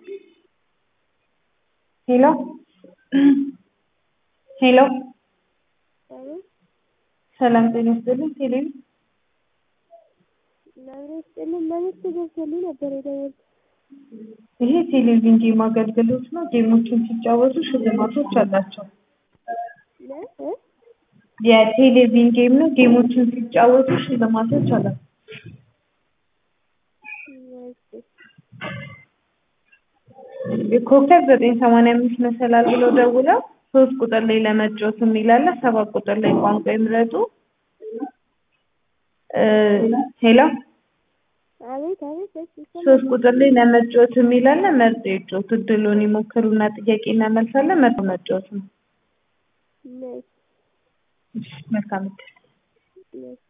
ሄሎ ሄሎ አቤት ሰላም ጤና ይስጥልኝ ቴሌቪ ለምን ስጥልን ለምን ገብቶልኝ ነበር የደወልኩት። ይሄ ቴሌቪዥን ጌም አገልግሎት ነው። ጌሞችን ሲጫወቱ ሽልማቶች አላቸው። ለ- እ? የቴሌቪዥን ጌም ነው። ጌሞችን ሲጫወቱ ሽልማቶች አላቸው። እሺ ኮከብ ዘጠኝ ሰማንያ አምስት መሰላል ብለው ደውለው ሶስት ቁጥር ላይ ለመጫወት የሚላለ ሰባት ቁጥር ላይ ቋንቋ ይምረጡ። እ ሄሎ አቤት አቤት እሺ ይሰማል። ሶስት ቁጥር ላይ ለመጫወት የሚላለ መርጦ ይጫወቱ። እድሉን ይሞክሩና ጥያቄ እናመልሳለን። መርጦ መጫወት ነው። ነይ እሺ፣ መልካም እድል። ነይ